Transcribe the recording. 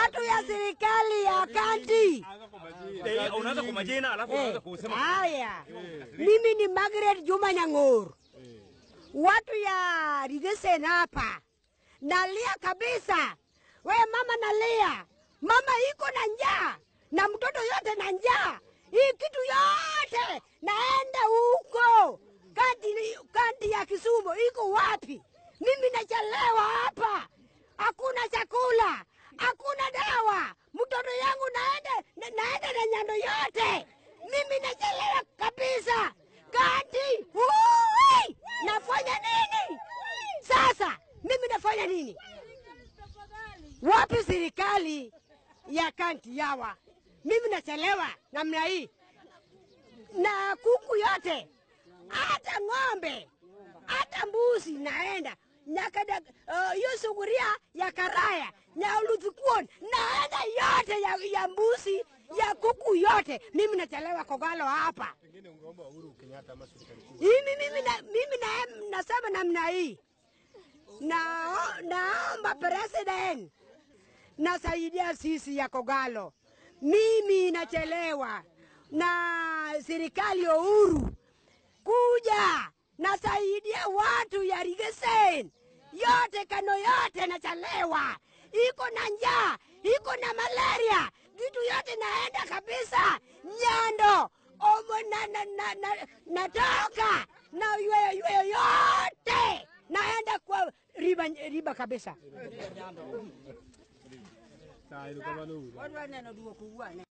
watu ya serikali ya kanti. Eh, unaanza kwa majina alafu unaanza Eh, kusema Haya, mimi ni Margaret Juma Nyang'or, watu ya Rigesen hapa, nalia kabisa. We mama, nalia mama, iko na njaa na mtoto yote na njaa, hii kitu yote naenda huko kanti, kanti ya Kisumu iko wapi? Mimi nachelewa hapa, hakuna chakula, hakuna dawa, mtoto yangu naenda na, naenda na nyando yote, mimi nachelewa kabisa. Kanti Ui! nafanya nini sasa? Mimi nafanya nini? Wapi serikali ya kanti yawa? Mimi nachelewa namna hii na kuku yote, hata ng'ombe, hata mbuzi naenda nyakada hiyo uh, suguria ya karaya nyauluthikuon naenda yote ya, ya mbuzi ya kuku yote. Mimi nachelewa Kogalo hapa. Pengine ungeomba Uhuru Kenyatta ama serikali kuu. Mimi mimi na, mimi na, nasema namna hii na naomba president nasaidia sisi ya Kogalo. Mimi nachelewa na serikali ya Uhuru kuja nasaidia watu ya Rigesen yote, kano yote nachelewa, iko na njaa, iko na malaria, vitu yote naenda kabisa Nyando omo na, na, na, na, natoka na yweyo yweyo yote naenda kwa riba, riba kabisa. Saa hilo kama Uhuru.